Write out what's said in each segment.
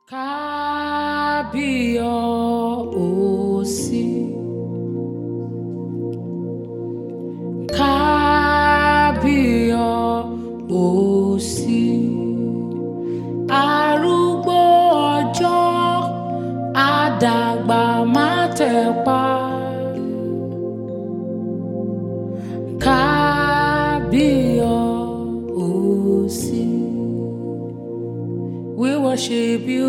Kábíyọ̀ọ́sí. Kábíyọ̀ọ́sí. Arúgbó ọjọ́ àdàgbà má tẹ̀pa. Kábíyọ̀ọ́sí. We worship you,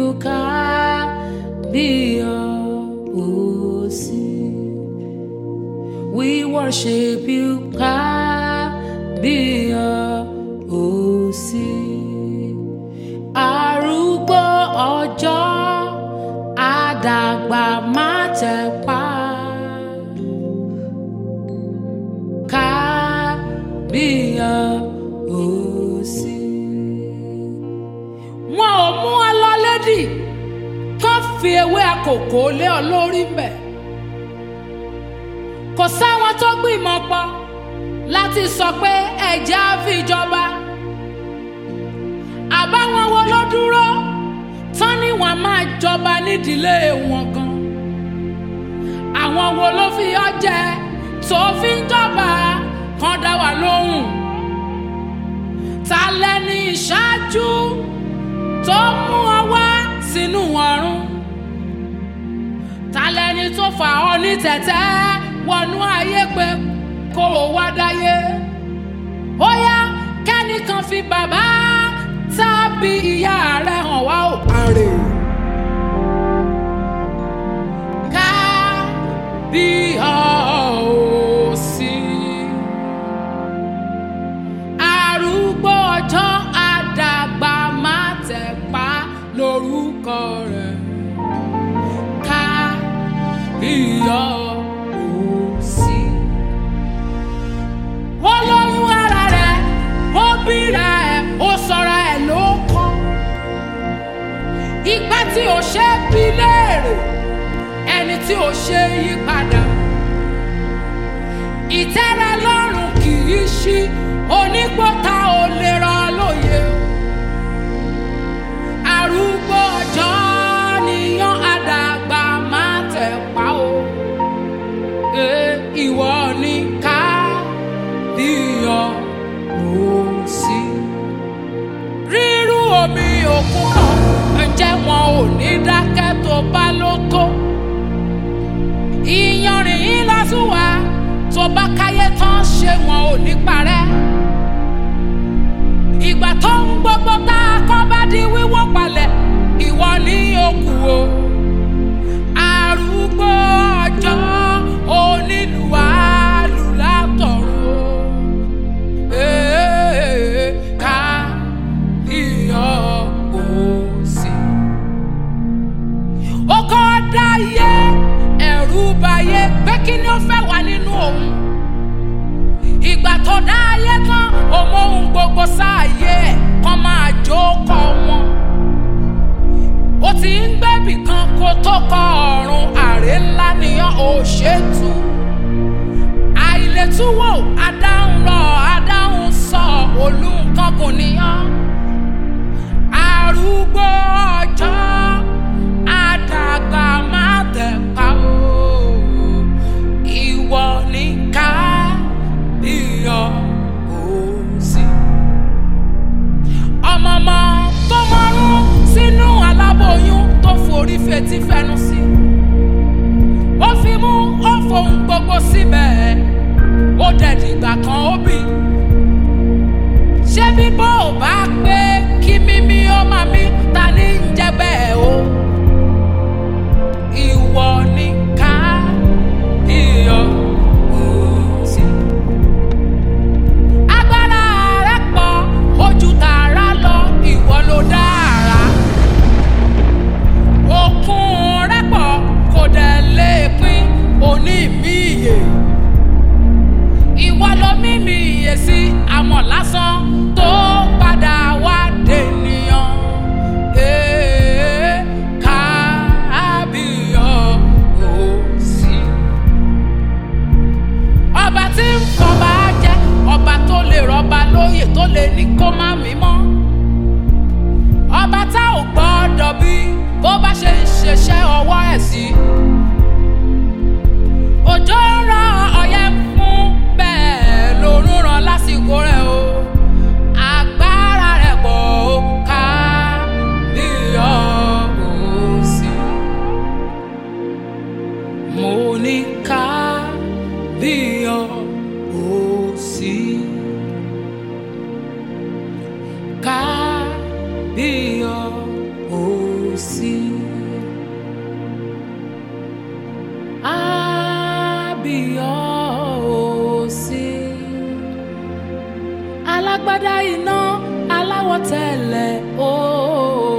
Kábíyọ̀ọ́sí. We worship you, Kábíyọ̀ọ́sí. Arúgbó ọjọ́ àdàgbà má tẹ̀pa. Kábíyọ̀ọ́sí. Wọn ò mú ọ lọ lédì kán fi ewé àkókò lé ọ lórí mbẹ̀. Kò sáwọn tó gbìmọ̀ pọ̀ láti sọ pé ẹ̀jẹ̀ á fi jọba. Àbáwọn wo ló dúró tán ni wọ́n máa jọba nídìílé wọn gan. Àwọn wo ló fi ọ jẹ tó fi ń jọba kan dá wa lóhùn. Ta lẹni ìṣáájú tó mú ọ wá sínú ọ̀run? Ta lẹni tó fà ọ ní tẹ̀tẹ́ wọnú ayé pé kó o wá dáyé? Ó yá kẹ́nìkan fi bàbá tàbí ìyá rẹ̀ hàn wá ò parè. Ká bí ọ̀ọ́sí. Arúgbó ọjọ́ àdàgbà má tẹ̀pá lórúkọ rẹ̀. Ká bí ọ̀ọ́sí. Ó lóyún ara rẹ̀, ó bíra ẹ̀, ó sọra ẹ̀ ló kọ́. Ìgbà tí ò ṣe é bí léèrè, ẹni tí ò ṣe é yí padà. Ìtẹ́rẹ lọ́rùn kì í ṣí, onígbọ́ta ò lè rọ lóye. Arúgbó ọjọ́ níyàn àdàgbà máa tẹ̀ pa o. Ẹ ìwọ ni ká bíyọ̀ ó sí. Rírú omi òkun kan, ǹjẹ́ wọn ò ní dákẹ́ tó bá ló tó? Ìyanrìn yín lásùwà tó bá káyé tán ṣé wọn ò ní parẹ́. Ìgbà tó ń gbogbo tá a kọ́ bá di wíwó palẹ̀, ìwọ ní òkú o. Arúgbó ọjọ́ onílù alùlátọ̀run o. Ee, ká iyọ̀ òsì. Ó kọ́ dáyé ẹ̀rù bayé pé kí ni ó fẹ́ wà nínú òun. Ìgbà tó dáyé tán, òun ohun gbogbo sáàyè ẹ̀ kan máa jókòó wọn. Ó ti ń gbẹ́bì kan kó tó kọ ọ̀run àrè ńlá nìyàn ò ṣètò. Àìlètúwò adáhùn lọ adáhùn sọ olùkọ́ kò níyàn. Arúgbó ọjọ́ àdàgbà má tẹ̀ pa o. Ìwọ ní ká iyọ̀ òsì. Ọmọọmọ tó mọ́rún sínú aláboyún tó forí fetí fẹnu sí. Ó fi mú ó fohùn gbogbo síbẹ̀. Ó dẹ̀dìgbà kan ó bì. Ṣé bíbọ́ ò bá pé kí mímí ó máa mí ta ní ń jẹ́ bẹ́ẹ̀ o? Ìwọ ni ká iyọ̀ òsì. Agbára rẹ̀ pọ̀ ojú tààrà lọ ìwọ ló dára. Òkun rẹ̀ pọ̀ kò dẹ̀ lè pín òní mi ìyè. Ìwọ ló mímì ìyè sí àmọ̀ lásán tó padà bó bá ṣe ń ṣiṣẹ́ ọwọ́ ẹ̀ sí. òjò ń rọ ọyẹ́ fún bẹ́ẹ̀ lòún ràn lásìkò rẹ̀ o. agbára rẹ̀ pọ̀ ó ká bí ọ̀hún sí. mo ní ká bí ọ̀hún sí. ká bí ọ̀hún sí. Abíọ́sí. Alágbádá iná aláwọ̀ tẹ̀lẹ̀ ooo.